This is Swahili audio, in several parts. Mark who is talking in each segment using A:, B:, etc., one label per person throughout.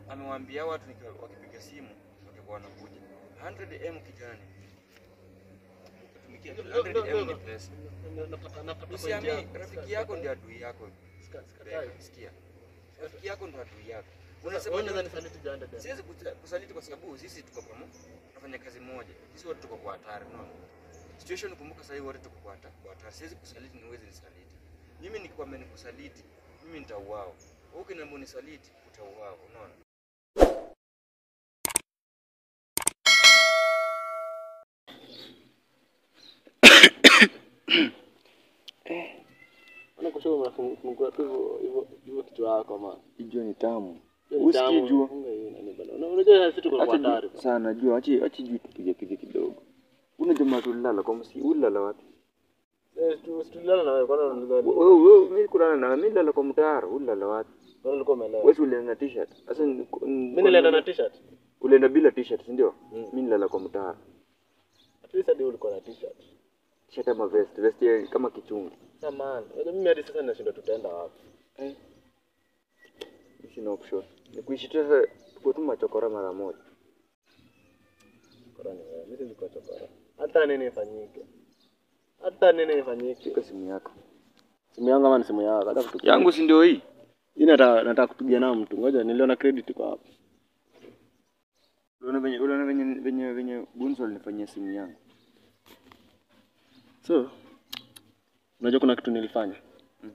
A: amewaambia watu nikiwa wakipiga simu wakikuwa wanakuja 100m kijani Ukitumikia 100m ni pesa
B: napata napata
A: usiamini rafiki yako ndio adui yako sikia rafiki yako ndio adui yako unasema
B: unaweza nisaliti janda tena
A: siwezi kuta- kusaliti kwa sababu sisi tuko pamoja tunafanya kazi moja sisi wote tuko kwa hatari unaona situation kumbuka sasa hivi wote tuko kwa hata- kwa hatari siwezi kusaliti niwezi nisaliti mimi nikikwambia nikusaliti mimi nitauawa wewe ukiniambia unisaliti utauawa unaona
B: Mbona kushoka unafungua tu hivyo hivyo hivyo kichwa yako man.
A: hiyo ni tamu
B: Hiyo ni
A: Usikie
B: tamu,
A: jua.
B: funga hiyo nani bana. Una- Unajua sisi tuko kwa
A: acha
B: hatari.
A: juu sana jua acha acha juu tupige pige kidogo una jamaa tulala kwa msi ulala wapi
B: Eh, tu- tulilala na wewe kwanza unadhani.
A: wewe wewe mimi kulala na mimi nilala kwa mtaro ulala wapi
B: Kwanza ulikuwa umeelewa.
A: wewe ulienda na t-shirt sasa ni-
B: Mimi nilienda na t-shirt.
A: ulienda bila t-shirt si ndio
B: Mm.
A: mimi nilala kwa mtaro
B: At least hadi ulikuwa na t-shirt.
A: t-shirt ama vest vest ya- kama kichungi
B: Sasa man, unajua mimi hadi sasa ninashindwa tutaenda wapi.
A: Eh. Sina option. Ni kuishi tu sasa tuko tu machokora mara moja.
B: Korani wewe, mimi nilikuwa chokora. Hata nini ifanyike. Hata nini ifanyike.
A: Shika simu yako.
B: Simu yangu ama ni simu yako? Hata kutupigia.
A: Yangu si ndio hii?
B: Hii nataka nataka kupigia nao mtu. Ngoja niliona credit kwa hapa.
A: Unaona venye unaona venye venye venye Bunzo alinifanyia simu yangu.
B: So, unajua kuna kitu nilifanya.
A: Mm.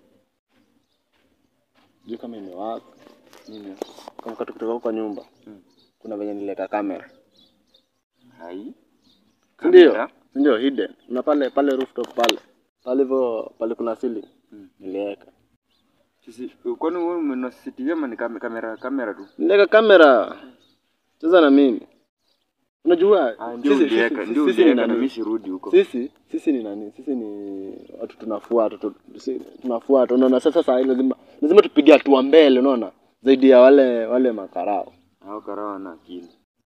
B: Juu kama imewaka,
A: Nini?
B: kama katu kutoka kwa nyumba.
A: Mm.
B: Kuna venye niliweka kamera.
A: Hai.
B: Ndio.
A: Kamera?
B: Ndio hidden. Na pale pale rooftop pale. Pale hivyo pale kuna ceiling.
A: Mm.
B: Niliweka.
A: Sisi kwani wewe umeona CCTV ama ni kam- kamera kamera tu?
B: Niliweka kamera. Cheza na mimi. Unajua
A: Ah, ndio
B: sisi-
A: uliweka,
B: sisi-
A: ndio
B: sisi ni
A: uliweka na
B: nani?
A: mimi sirudi huko.
B: Sisi sisi ni nani? Sisi ni watu tunafuata tu, si- tunafuata. Unaona sasa saa hii lazima lazima tupige hatua mbele, unaona? Zaidi ya wale wale makarao.
A: Hao karao wana akili.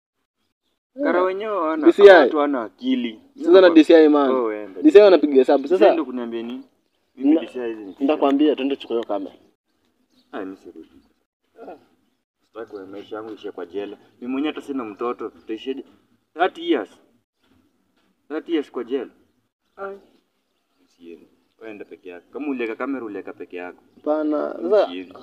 A: Karao wenyewe wana
B: DCI.
A: watu wana akili.
B: Sasa na DCI man.
A: Oh, wenda.
B: DCI wanapiga hesabu.
A: Sasa
B: Sasa
A: ndio kuniambia nini? Mimi
B: Na-
A: DCI hizi ni.
B: nitakwambia twende tuchukue hiyo kamera.
A: Ah, mimi sirudi. Sitaki kwa maisha yangu ishie kwa jela. Mimi mwenyewe hata sina mtoto, tutaishije? 30 years. 30 years kwa jela. Ai. Usiende. Waenda peke yako. Kama uliweka kamera uliweka peke yako.
B: Hapana. Sasa
A: Usiende.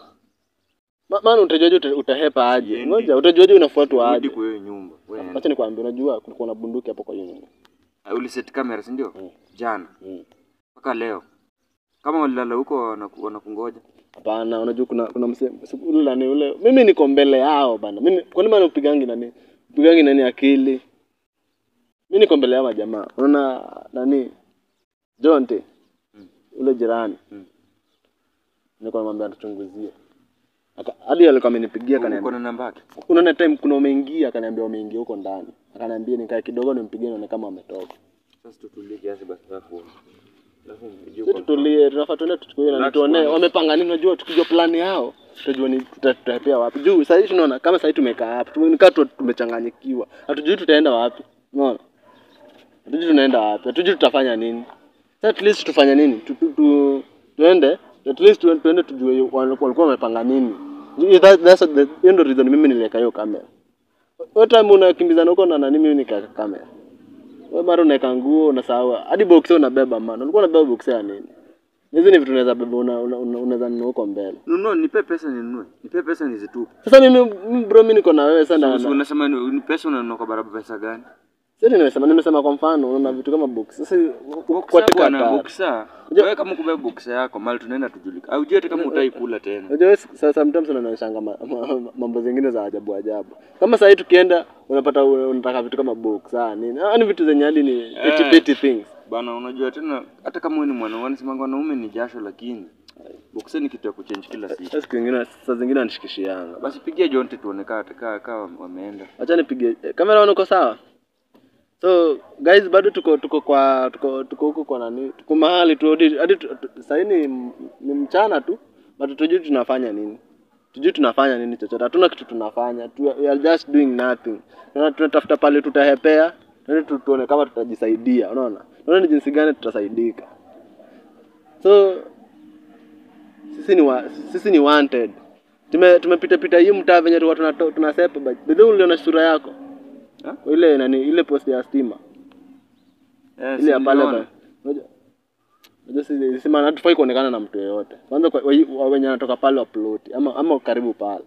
B: ma- maana utajuaje uta, utahepa aje?
A: Siendi.
B: Ngoja utajuaje unafuatwa
A: Rudi
B: aje?
A: kwa hiyo nyumba. Waenda.
B: Acha nikwambie, unajua kulikuwa na bunduki hapo kwa hiyo nyumba.
A: Ah, Uliset kamera, si ndio?
B: Mm.
A: Jana
B: Mm.
A: mpaka leo. Kama walilala huko wanaku- wanakungoja.
B: Hapana, unajua kuna kuna mse ule nani ule. Mimi niko mbele yao bana. Mimi kwa nini maana upigangi nani? Upigangi nani akili? Mimi niko mbele yao majamaa. Unaona nani? Jonte.
A: Mm.
B: Ule jirani.
A: Mm.
B: Nilikuwa namwambia tuchunguzie. Aka- Hadi alikuwa amenipigia
A: Uko
B: akaniambia.
A: na namba yake?
B: Kuna time kuna umeingia akaniambia umeingia huko ndani. Akaniambia nikae kidogo nimpigie nione kama ametoka.
A: Sasa tutulie kiasi basi alafu. Alafu mpigie
B: Sisi
A: kwa-
B: tutulie, tunafaa tuende tuchukue na
A: Relax
B: tuone
A: kwanza.
B: wamepanga nini. Unajua tukijua plani yao tutajua ni tuta- tutapea wapi. Juu sasa hivi tunaona kama sasa hivi tumekaa hapa, tumekaa tu tumechanganyikiwa, hatujui tutaenda wapi. Unaona, hatujui tunaenda wapi, hatujui tutafanya nini. Sasa at least tufanye nini? Tu, tu, tu, tuende at least tu- tuende tujue walikuwa walikuwa wamepanga nini. Juu that- That's the hiyo ndio reason mimi niliweka hiyo kamera. Wewe time unakimbizana huko na nani, mimi nikaweka kamera. Wewe mara unaweka nguo unasahau hadi boxer unabeba man. Ulikuwa unabeba boxer ya nini? Hizi ni vitu unaweza beba una, una, una, unaweza nunua huko mbele.
A: Nunua, nipe pesa ninunue. Nipe pesa nizitupe.
B: Sasa mimi mimi bro mimi niko na wewe sana.
A: Sasa unasema ni ni pesa unanunua kwa barabara pesa gani?
B: Sasa nimesema nimesema kwa mfano unaona vitu kama box. Sasa kwa
A: Boxer
B: tika
A: bwana,
B: tatu.
A: boxer.
B: Unajua-
A: Wewe kama kubeba boxer yako mali tunaenda tujulika. Au hata kama utaikula tena.
B: Unajua wewe sasa sometimes unanishanga ma, ma, mambo zingine za ajabu ajabu. Kama sasa hivi tukienda unapata una- unataka vitu kama box ah nini. Ah ni vitu zenye hadi ni petty
A: Eh.
B: petty things.
A: Bana, unajua tena hata kama wewe ni mwanaume, wanasema wanaume ni jasho, lakini boxer ni kitu ya kuchange kila siku.
B: Sasa siku nyingine saa zingine anishikishianga.
A: Basi pigia Jonte tuone kaa kaa kaa wameenda.
B: Acha nipige eh, kamera wana uko sawa? So guys bado tuko tuko kwa tuko tuko huko kwa nani? Tuko mahali tu hadi hadi tu- tu- sasa hii ni, ni mchana tu but tujui tunafanya nini. Tujui tunafanya nini chochote. Hatuna kitu tunafanya. Tu, we are just doing nothing. Tuna- Tunatafuta pale tutahepea. Tuende tu, tuone kama tutajisaidia. Unaona? Tuone ni jinsi gani tutasaidika. So sisi ni wa, sisi ni wanted. tume tumepita pita hii mtaa venye tulikuwa tunato- tunasepa but bedhe uliona sura yako
A: Ha?
B: Kwa ile nani ile post ya stima
A: Eh,
B: ile ya
A: si
B: pale
A: niliona.
B: ba- unajua unajua si sima hatufai kuonekana na mtu yeyote kwanza kwa- wa- wa- wenye anatoka pale waploti ama ama karibu pale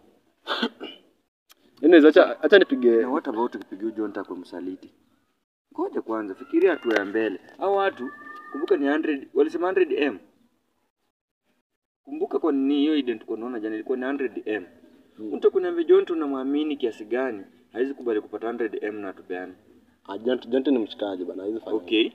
B: Anyways, acha acha nipige
A: Na what about ukipigia John Tako msaliti? Ngoja kwanza, fikiria hatua ya mbele. Hao watu kumbuka ni 100, walisema 100 m. Kumbuka kwa nini hiyo ident kwa naona jana ilikuwa ni 100 m. Mtu kuniambia John tunamwamini kiasi gani? Haizi kubali kupata 100 m na tupeane.
B: Ah, Jonte Jonte ni mshikaji bana hizo fanya
A: Okay.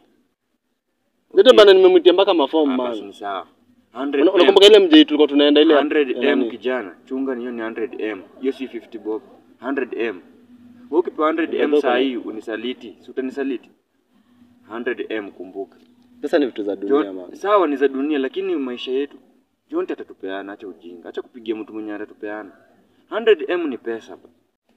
B: Jonte bana nimemwitia mpaka mafomu
A: Ah, basi
B: man
A: ni sawa.
B: Una-
A: 100
B: unakumbuka ile mjei tulikuwa tunaenda ile ya-
A: 100
B: ya
A: m
B: nani?
A: kijana, chunga ni hiyo ni 100 m. Hiyo si 50 bob. 100 m. Wewe ukipewa 100 m
B: Unatoka
A: saa
B: na-
A: hii unisaliti, si utanisaliti? 100 m kumbuka.
B: Pesa ni vitu za dunia
A: John,
B: man
A: sawa ni za dunia lakini maisha yetu John atatupeana, acha ujinga, acha kupigia mtu mwenye atatupeana. 100m ni pesa. ba.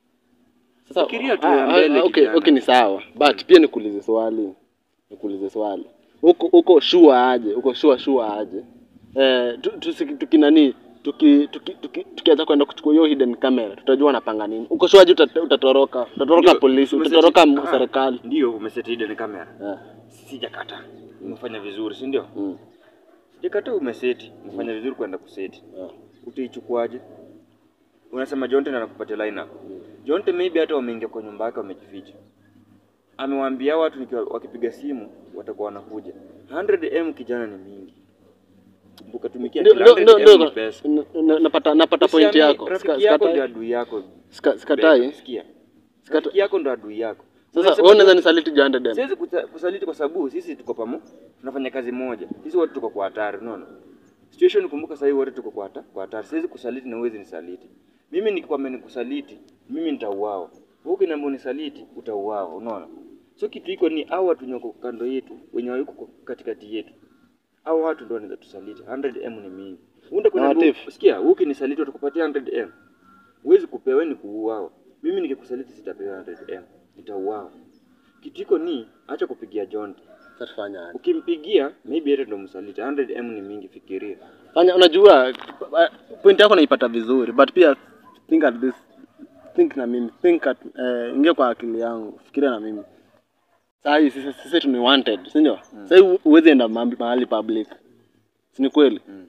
B: Sasa
A: Fikiria tu
B: ah,
A: ya
B: ah,
A: mbele
B: okay,
A: kijana.
B: okay ni sawa but pia nikuulize swali nikuulize swali huko huko sure aje huko sure sure aje eh tu- tusi- tukinani tuki tuki tuki- tukianza kwenda kuchukua hiyo hidden camera tutajua wanapanga nini huko sure aje utat- utatoroka utatoroka
A: Ndio,
B: polisi
A: umeseti-
B: utatoroka m-
A: ah,
B: serikali
A: Ndio umeseti hidden camera.
B: eh
A: Sijakata. Umefanya vizuri, si ndio?
B: mm.
A: Sijakata umeseti. Umefanya vizuri kwenda kuseti.
B: eh.
A: Utaichukuaje? Unasema Jonte ndo anakupatia line up. Jonte maybe hata wameingia kwa nyumba yake wamejificha. Amewaambia watu nikiwa wakipiga simu watakuwa wanakuja. 100m kijana ni mingi. Kumbuka tumikia
B: Ndio,
A: kila
B: ndio, ndio,
A: 100M
B: ndio.
A: ni pesa.
B: N- n- napata napata point
A: Usiamini,
B: yako Sika-
A: Rafiki yako ndio
B: sikatai
A: adui yako.
B: Sika- sikatai
A: Sikia.
B: Sikata-
A: Rafiki yako ndo adui yako.
B: sasa
A: Unasema
B: wewe unaweza nisaliti jande dem
A: Siwezi kusa- kusaliti kwa sababu sisi tuko pamoja, tunafanya kazi moja. Sisi wote tuko kwa hatari, unaona? Situation kumbuka sasa hivi wote tuko kwa hata- kwa hatari. Siwezi kusaliti na uwezi nisaliti. Mimi nikikwambia nikusaliti, mimi nitauawa. Wewe ukiniambia unisaliti, utauawa, unaona? So kitu iko ni hao watu nyoko kando yetu, wenye wako katikati yetu. Hao watu ndio wanaweza tusaliti. 100m ni mingi. Unde
B: Na
A: kuna
B: Latif.
A: sikia, wewe ukinisaliti utakupatia 100m. Huwezi kupewa ni kuuawa. Mimi nikikusaliti sitapewa 100m. Nitauawa. Kitu iko ni acha kupigia John.
B: sasa tufanya aje
A: Ukimpigia maybe hata ndo msaliti. 100m ni mingi, fikiria.
B: fanya unajua point yako naipata vizuri but pia think at this think na mimi think at eh, ingia kwa akili yangu fikiria na mimi saa hii sisi sisi tu ni wanted si ndio mm. sasa hii huwezi enda mahali mahali public si ni kweli
A: Mm.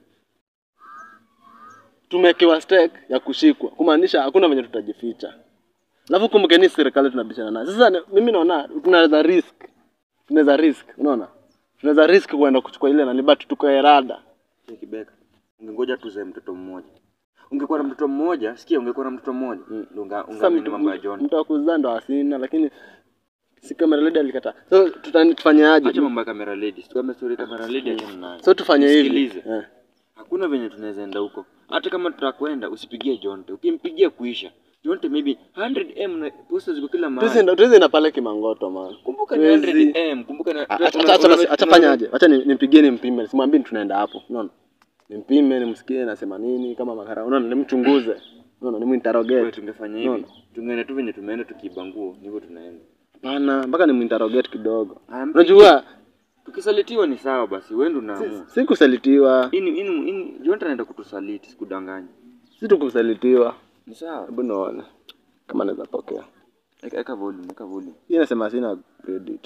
B: tumewekewa stake ya kushikwa kumaanisha hakuna venye tutajificha alafu kumbukeni serikali tunabishana nayo sasa ni- mimi naona tunaweza risk tunaweza risk unaona tunaweza risk kuenda kuchukua ile nani but tuko erada
A: Hey, Kibeka. Ungengoja tuzae mtoto mmoja. Ungekuwa na mtoto mmoja, sikia ungekuwa na mtoto mmoja.
B: Mm.
A: Ndio unga
B: sasa
A: ungaamini
B: mtu,
A: mambo ya John.
B: mtu wa kuzaa ndo asina lakini si kamera lady alikataa so tutani tufanyaje
A: Acha mambo ya camera lady. Tukambe story camera lady achana nayo.
B: so tufanye hivi
A: Nisikilize.
B: eh.
A: Hakuna venye tunaweza enda huko. Hata kama tutakwenda usipigie Jonte. Ukimpigia kuisha. Jonte maybe 100m na posta ziko kila mahali.
B: tuzienda tuzienda pale kimangoto man
A: Kumbuka ni
B: Wezi.
A: 100m, kumbuka na
B: A- acha acha- acha basi acha fanyaje acha ni- nimpigie nimpime simwambie tunaenda hapo unaona nimpime nimsikie nasema nini kama makara unaona nimchunguze unaona
A: Wewe
B: niminterrogate
A: tungefanya hivi.
B: Unaona?
A: Tungeenda tu venye tumeenda tukiiba nguo, ndivyo tunaenda.
B: hapana mpaka niminterrogate kidogo
A: Aya,
B: unajua
A: Tukisalitiwa ni sawa basi, wewe ndo unaamua.
B: si kusalitiwa
A: Ini ini ini Jonte anaenda kutusaliti, sikudanganya.
B: si tukusalitiwa
A: Ni sawa.
B: hebu naona kama naweza pokea
A: Eka, eka volume, eka volume.
B: hii nasema sina credit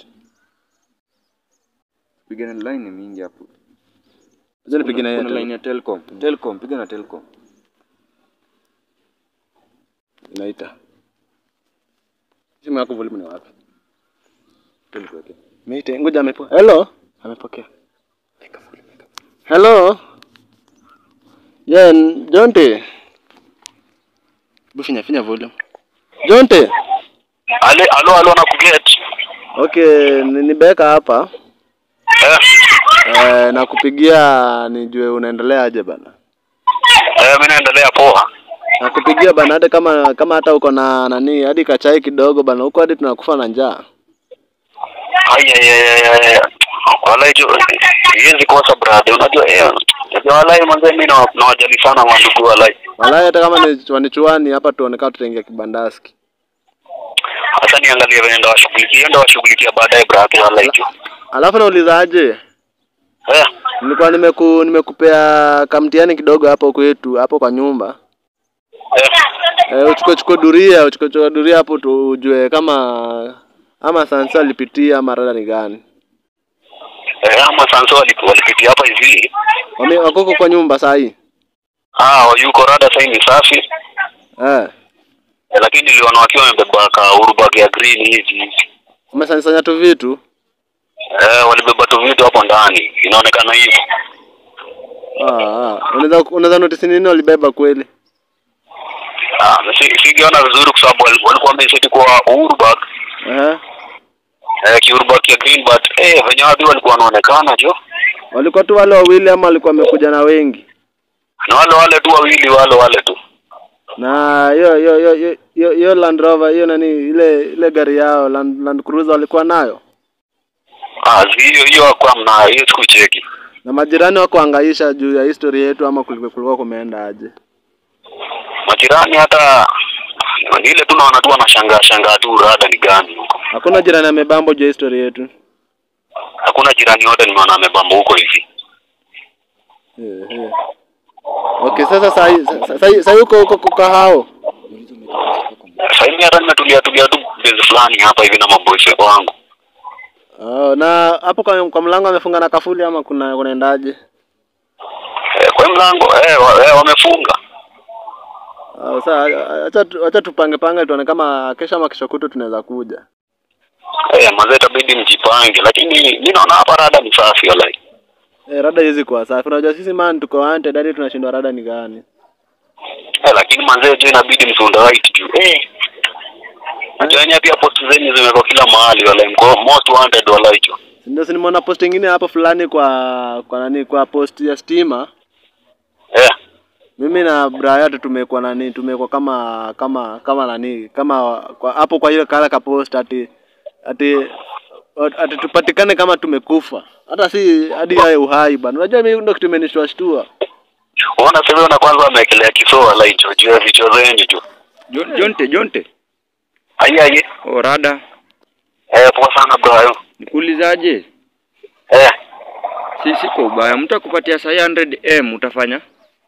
A: Piga na line ni mingi hapo.
B: acha nipige na
A: Kuna-
B: yeye
A: kuna
B: tena.
A: line ya Telcom. Telcom, piga na Telcom.
B: inaita simu yako volume ni wapi
A: Telcom. Okay.
B: Meite, ngoja amepokea. Hello? Amepokea. Hello? Yeah, n- Jonte. Bufinya finya volume. Jonte.
C: Ale, alo alo nakuget.
B: Okay, ni ni Beka hapa.
C: Eh,
B: Eh, nakupigia nijue unaendelea aje bana.
C: eh mimi naendelea poa.
B: Nakupigia bana hata kama kama hata uko na nani hadi kachai kidogo bana huko hadi tunakufa na njaa.
C: Ai ai ai ai, ai. Walai jo hizi kosa brother. Unajua eh. Unajua walai manze mimi na nawajali sana wandugu walai.
B: Walai hata kama ni chuani chuani hapa tuonekana tutaingia kibandaski.
C: Hata niangalie venye ndo washughulikia ndo washughulikia baadaye brother walai jo.
B: Alafu nauliza aje?
C: Eh.
B: Nilikuwa nimeku nimekupea kamtiani kidogo hapo kwetu hapo kwa nyumba.
C: Eh,
B: Eh, uchukue chukue duria, uchukue chukue duria hapo tujue kama ama Sansa alipitia ama rada ni gani.
C: eh, ama Sanso wali- walipitia hapa hivi.
B: Wame wako huko kwa nyumba saa hii.
C: Ah, yuko rada sasa ni safi.
B: Eh.
C: Eh, lakini niliona wakiwa wamebeba ka urubag ya green hivi.
B: Umesanyasanya tu vitu.
C: Eh, walibeba tu vitu hapo ndani. Inaonekana hivyo.
B: Ah, ah. Unaweza unaweza notice nini walibeba kweli?
C: Ah, si- sikiona vizuri kwa sababu wali- walikuwa wameseti kwa urubag.
B: Eh.
C: Eh, kiurubag ya green but eh venye watu walikuwa wanaonekana jo.
B: Walikuwa tu wale wawili ama walikuwa wamekuja na wengi?
C: Na wale wale tu wawili wale wale tu.
B: Na hiyo hiyo hiyo hiyo- hiyo hiyo Land Rover hiyo nani ile ile gari yao Land, Land Cruiser walikuwa nayo.
C: Ah, zi- hiyo hiyo hakuwa mnayo, hiyo sikucheki.
B: Na majirani wako angaisha juu ya history yetu ama kulikuwa kulikuwa kumeenda aje?
C: Majirani hata ni ile tu naona tu wanashangaa shangaa tu rada ni gani huko.
B: Hakuna jirani amebambo juu ya history yetu.
C: Hakuna jirani yote nimeona amebamba huko hivi.
B: Eh, eh. Okay, sasa sahi sahi sahi uko uko kwa hao.
C: Sasa hivi hata nimetulia tulia tu base fulani hapa hivi na maboys wangu.
B: Oh, na hapo kwa, kwa mlango amefunga na kafuli ama kuna kunaendaje?
C: Eh, kwa mlango eh, wa, eh wamefunga.
B: Oh, sasa acha tu- acha tupange pange tuone kama kesho ama kesho kutu tunaweza kuja.
C: Eh, mazee itabidi mjipange lakini mimi naona hapa rada ni safi walai.
B: Eh, rada hizi kwa safi. Unajua sisi man tuko wanted hadi tunashindwa rada ni gani.
C: Eh, lakini manzee jo inabidi msunda right juu. Eh. Najua yenyewe pia post zenyu zimekuwa kila mahali walai. Mko most wanted walai jo.
B: Ndio si nimeona post ingine hapo fulani kwa kwa nani kwa post ya stima.
C: Eh.
B: Mimi na Brian tu tumekuwa nani tumekuwa kama kama kama nani kama kwa, hapo kwa hiyo kala ka post ati ati ati tupatikane kama tumekufa. Hata si hadi yae uhai bana. Unajua mimi ndio kitu imenishtua shtua.
C: Unaona sasa na kwanza amewekelea kisoa walai jo juu ya vichwa zenyu jo.
A: Jon- Jonte, Jonte.
C: Aye aye.
A: Oh, rada.
C: Eh, poa sana bro.
A: Nikuulizaje?
C: Eh.
A: Si siko ubaya. Mtu akupatia saa 100M utafanya?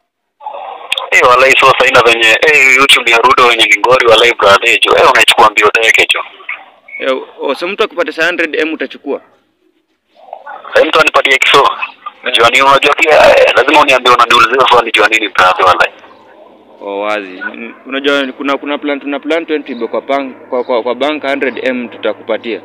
C: Eh, walai so sasa ina venye eh YouTube ya Rudo wenye ni ngori walai brother jo. Eh, unachukua mbio teke jo.
A: Eh, oh, so mtu akupatia saa 100M utachukua?
C: Sasa mtu anipatie kiso. Najua ni unajua pia eh, lazima uniambie unaniulizia swali jua nini brother walai.
A: Oh, wazi. N- Unajua kuna kuna plan tuna plan 20 ibe kwa bank kwa, kwa, kwa bank 100M tutakupatia.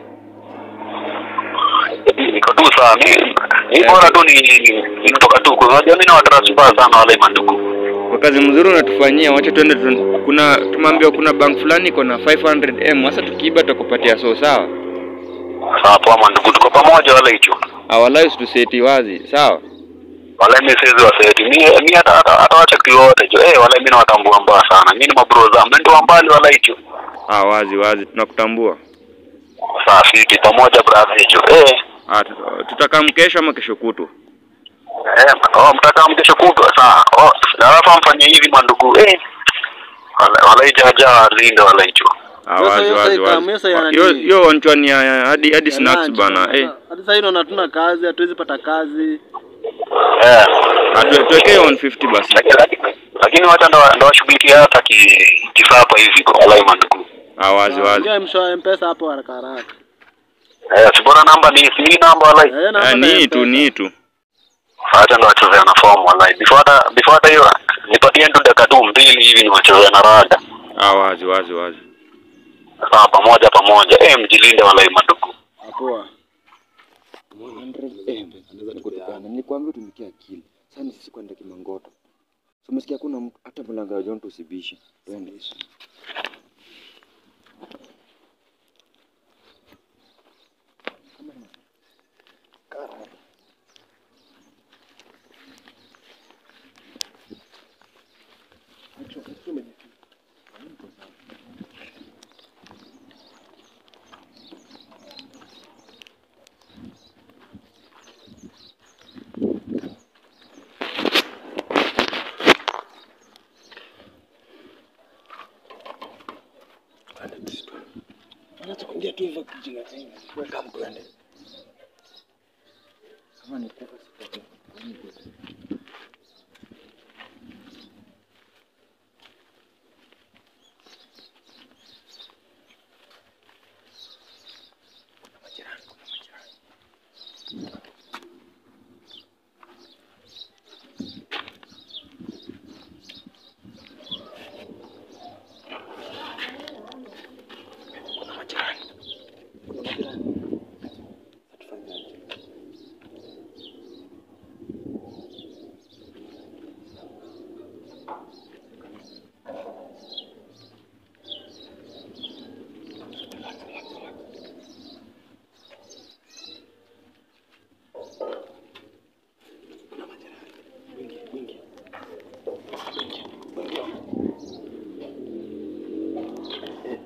C: Niko tu sawa. Mimi ni bora tu ni ni kutoka tu. Unajua mimi na watransfer sana walai mandugu.
A: Kwa kazi mzuri unatufanyia, wacha tuende tu, kuna tumeambiwa kuna bank fulani iko na 500M. Sasa tukiiba tutakupatia so sawa.
C: Sawa poa mandugu. Tuko pamoja walai hicho.
A: Awalai tuseti wazi, sawa?
C: Walai mimi siwezi waseti. Mimi mimi hata hata hata wacha kiwote jo. Eh, walai mimi nawatambua mbaya sana. Mimi ni mabro zangu. Mimi ndio mbali walai hicho.
A: Ah, wazi wazi tunakutambua.
C: Sawa fiti pamoja brother hicho. Eh.
A: Ah, tut- tutakaa mkesho ama kesho kutu.
C: Eh, oh, mtaka mkesho kutwa saa. Oh, na alafu mfanye hivi mandugu. Eh. Wala wala jaja linde wala hicho.
A: Ah,
B: Sasa
A: wazi
B: hiyo
A: wazi
B: saika,
A: wazi.
B: hiyo saika nani?
A: Hiyo hiyo onchwani ya ya- hadi hadi snacks bana. Eh,
B: Hadi sasa hivi hatuna kazi, hatuwezi pata kazi.
C: Eh.
A: atu- tuwekee 150 basi.
C: Lakini lakini- lakini wacha ndo ndo washughulikia hata ki kisapa hivi kwa wala mandugu.
A: Ah, wazi wazi.
B: Ingia mshwa mpesa hapo haraka haraka.
C: Eh, si bora namba ni si namba wala.
B: Eh, na
A: Ah,
B: hapa na
A: ni tu
B: M-Pesa.
A: ni tu.
C: Acha ndo wachezea na form wala. Before hata before hata hiyo nipatie tu dakika tu mbili hivi ni wachezea na rada.
A: Ah, wazi wazi wazi.
C: Sawa pamoja pamoja. Eh, mjilinde wala mandugu.
B: Poa.
A: Nikwambia tumikia akili. Sasa ni sisi kwenda Kimangoto. So umesikia kuna mtu hata mlango wa John tusibishe. Twende. Kama ni kufa sipate.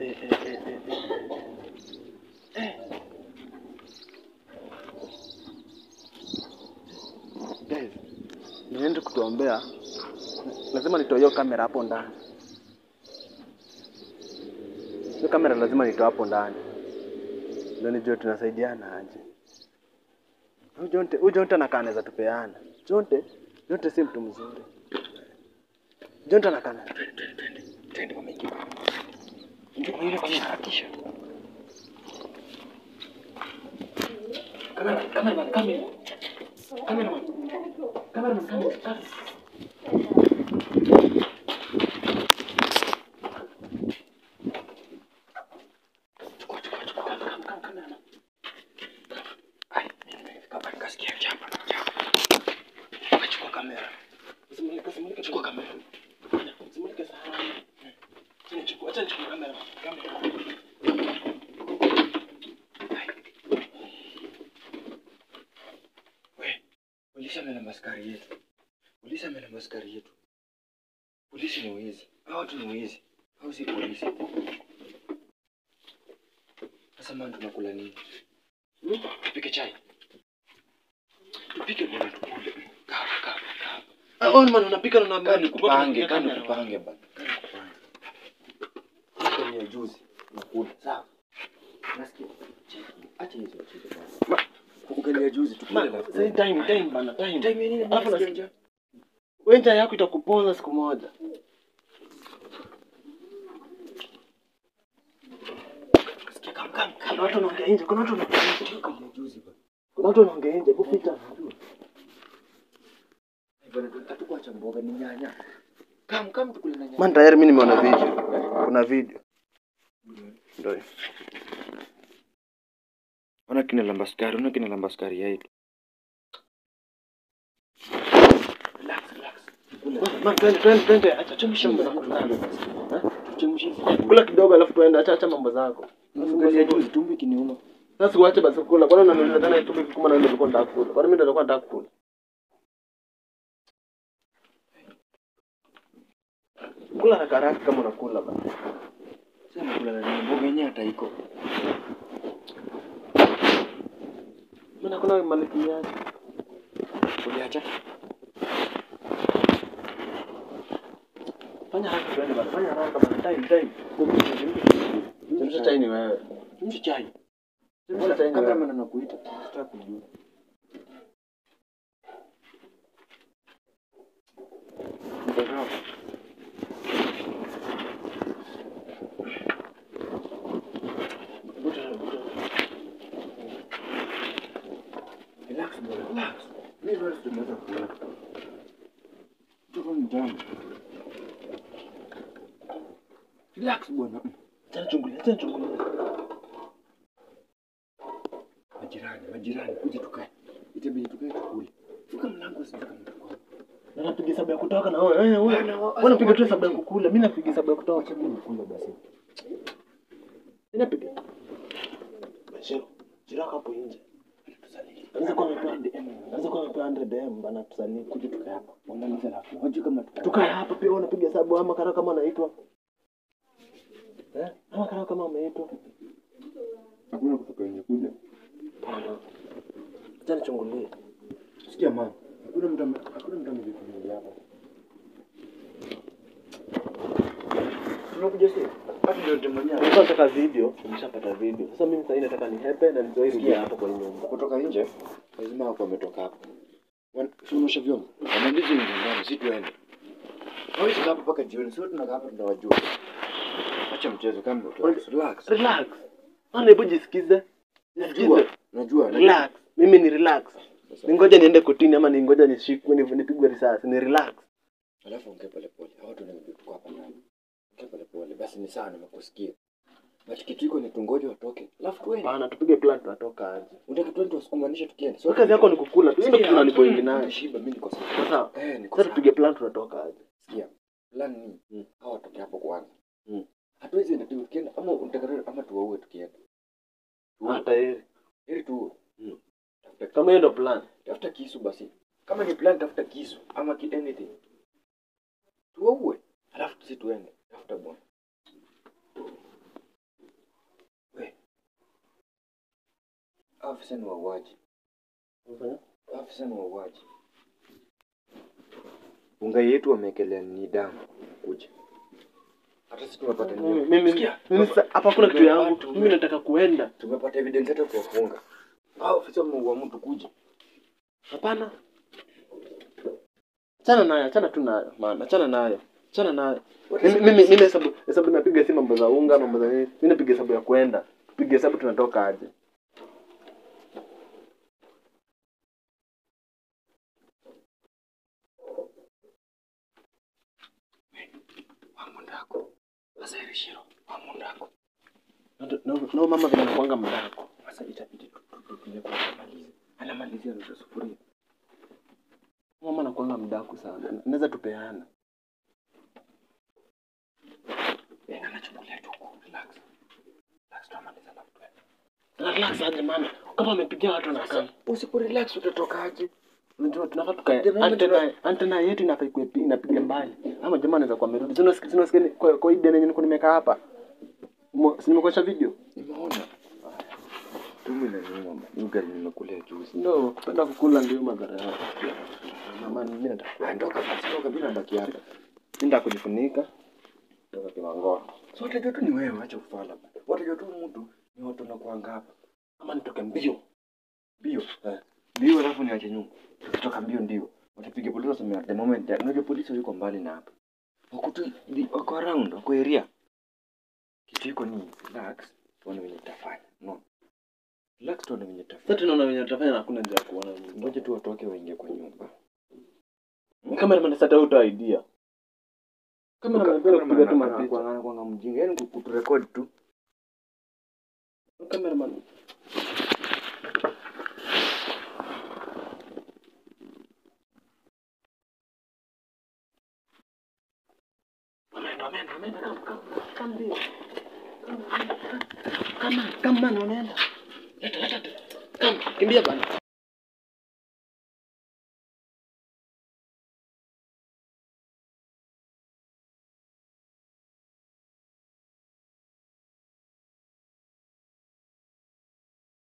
B: eh, eh, eh, eh, eh. Guys, niende kutuombea, lazima nitoe hiyo kamera hapo ndani. Hiyo kamera lazima nitoe hapo ndani, ndio nijue tunasaidiana aje. Huyu Jonte, huyu Jonte anakaa anaweza tupeana. Jonte, Jonte si mtu mzuri. Jonte anakaa na- twende, twende, twende, twende kwa mengi. Ndio kwa ile kwenye harakisha. Kamera, kamera, kamera. Kamera. Kamera, kamera. Chukua kamera. Usimulike, usimulike, chukua kamera. Usimulike sana. Chini chukua, acha nichukue kamera. Kamera.
A: We, polisi amelamba askari yetu. Polisi amelamba askari yetu. Polisi ni wizi. Hao watu ni wizi. Hao si polisi. Sasa man tunakula nini? Hmm? Tupike chai. Tupike bwana tukule. Kaa, kaa, kaa.
B: Ah, wewe man unapika na
A: Kaa
B: unaambia
A: nikupange, kaa nikupange bana. Kaa nikupange. Hata ni ya juzi nakula. Sawa. Nasikia. Acha hizo shida bwana. Ugali ya juzi tukule
B: Man,
A: na
B: say time, time bana, time.
A: Time ya nini?
B: Alafu
A: Nasikia
B: nasikia-
A: njaa.
B: Wewe njaa yako itakuponza siku moja.
A: Nasikia kam kam kam.
B: Kuna watu wanaongea nje, kuna watu wanaongea nje.
A: Ugali ya juzi bana.
B: Kuna watu wanaongea nje, kupita.
A: Bwana, hatukuacha mboga ni nyanya. Kam kam tukule na nyanya.
B: Man, tayari mimi nimeona video. Kuna video. Ndio. hiyo.
A: Ona kina lamba skari, ona kina lamba skari yetu. Relax, relax.
B: Man, twende, twende, twende. Acha chemsha
A: Kula,
B: mambo
A: kula,
B: zako.
A: kula. Tuchemshe.
B: Kula kidogo alafu tuende, acha acha mambo zako.
A: Ugali ya juzi tumbo kiniuma.
B: Sasa uache basi kula. Kwani unaniuliza tena itupe kikuma na ndio nilikuwa nataka kula. Kwani mimi ndio nilikuwa nataka kula. Kula haraka haraka kama unakula bana.
A: Sasa nakula na nini? Mboga yenyewe hata iko.
B: Mimi nakula maliki yake.
A: Uliacha?
B: Fanya haraka tuende bana. Fanya haraka bana. Time time. Chemsha chai ni wewe.
A: Chemsha chai.
B: Chemsha chai ni
A: Kabla
B: wewe.
A: maana nakuita. Sitaki kujua. Mtazamo. Relax bwana, relax. Mimi bado sijamaliza kula. Tuko mtamu. Relax bwana.
B: Acha chungulia, acha chungulia.
A: Majirani, majirani, kuja tukae. Itabidi tukae tukule. Funga mlango usifika mtu.
B: Na napiga hesabu ya kutoka na wewe. Wewe wewe.
A: Bwana, wa-
B: Wewe unapiga tu hesabu ya kukula. Mimi napiga hesabu ya kutoka.
A: Acha mimi nikule basi.
B: Mimi napiga. Bashiro, jiraka hapo nje. Anza kwa amepewa Anza kwa amepewa 100 DM bana tusanii.
A: Kuja tukae hapa. Wamaliza alafu. Wajui kama tukae.
B: Tukae hapa pia wewe unapiga hesabu ama karao kama anaitwa. Eh? Ama karao kama ameitwa.
A: Hakuna kutoka nje kuja.
B: Acha nichungulie.
A: Sikia mama. Hakuna mtu ame- hakuna mtu amekuja hapa. Tunakuja sasa. Hata ndio ndio mwenyewe.
B: Nilikuwa nataka video, nimeshapata video. Sasa mimi sasa nataka ni hepe na nizoe rudia hapo kwa hii nyumba.
A: kutoka nje lazima wako wametoka hapo tunaosha vyombo wanaendizi nyumbani si tuende hawezi kaa hapa mpaka jioni sio tunakaa hapa tunawajua acha mchezo kama relax relax
B: Relax. Ana hebu jisikize.
A: najua
B: Jisikize.
A: najua najua
B: Relax. Mimi ni relax.
A: Sasa,
B: Ningoja niende kotini ama ningoja nishikwe ni- nipigwe risasi. Ni relax.
A: alafu ongea pole pole hao watu wanajua tuko hapa ndani ongea pole pole basi ni sawa nimekusikia but kitu iko ni tungoje watoke alafu tuende
B: Bana tupige plan tutatoka aje.
A: unataka tuende tuwasukumanishe tukienda
B: Sio kazi yako ni kukula. Tu ndio
A: Sikia,
B: tunaniboingi nayo.
A: shiba mimi niko sawa
B: Sasa
A: eh niko
B: sasa
A: sawa
B: tupige plan tutatoka aje.
A: sikia plan ni
B: Mm.
A: hao watoke hapo kwanza
B: Mm.
A: hatuwezi enda tu tukienda ama unataka ama tuwaue tukienda Tuwaue.
B: Hata heri.
A: heri tu
B: Mm.
A: tafuta
B: Kama hiyo ndio plan.
A: tafuta kisu basi kama ni plan tafuta kisu ama ki anything tuwaue alafu sisi tuende tafuta bwana Afisa ni wauaji. Afisa ni wauaji. Unga yetu wameekelea ni damu kuja. Hata sisi tumepata
B: Mimi
A: nini?
B: mimi
A: Sikia,
B: mimi
A: tume-
B: sasa hapa kuna kitu yangu.
A: tume-
B: Mimi nataka kuenda.
A: Tumepata evidence hata kuwafunga. Hao afisa wameua mtu kuja.
B: Hapana. Achana nayo, achana tu nayo. Maana achana nayo. Achana nayo. Mimi mimi mimi hesabu hesabu napiga si mambo za unga, mambo za nini. Mimi napiga hesabu ya kwenda. Piga hesabu tunatoka aje.
A: Wamundako. Sasa ile shiro. Wamundako.
B: No, no, no mama vile nakuanga mdako.
A: Sasa itabidi tu- tu- tupige kwa kumaliza. Anamalizia nusu sufuria.
B: Mama nakuanga mdaku sana. Naweza tupeana.
A: Eh, anachukulia tu ku relax. Relax tuamaliza na mtu.
B: Relax aje mama. Kama amepigia watu na kama.
A: Usipo relax utatokaje?
B: Unajua tunafaa tukae.
A: The moment
B: Antena antena yetu inafaa ikuwe pi- inapiga mbali. Ama jamaa anaweza kuwa amerudi. Sina sina sina kwa kwa hii deni yenye niko nimekaa hapa. Mo- Si nimekuonyesha video.
A: Nimeona. Tumbo inaniuma. Ni ugali nimekulia juzi.
B: Ndio kupenda kukula ndio madhara yake. Mama mimi nataka
A: Ondoka basi, ondoka bila baki hapa.
B: Nenda kujifunika. Ndio kiwangoa.
A: So watajua tu ni wewe, acha ufala. Watajua tu mtu ni watu wanakuanga hapa.
B: Ama nitoke mbio.
A: Mbio. Eh. Mbio alafu niache nyuma. Tukitoka mbio ndio. Watapiga polisi waseme the moment that unajua polisi yuko mbali na hapa. Wako tu the- wako around, wako area. Kitu iko ni relax, tuone venye tutafanya. No. Relax tuone venye tutafanya.
B: Sasa tunaona wenye tutafanya na hakuna njia ya kuona.
A: Ngoja tu watoke waingie kwa nyumba.
B: Kama ni sasa uta idea. Kama anapenda kupiga tu mapicha.
A: anakuanga mjinga, yaani kuturekodi tu.
B: Cameraman. Wameenda, wameenda, wameenda, kama, kama, kama ndio. Kama, kama, kama, wameenda. Leta, leta, leta. Kama, kimbia bana.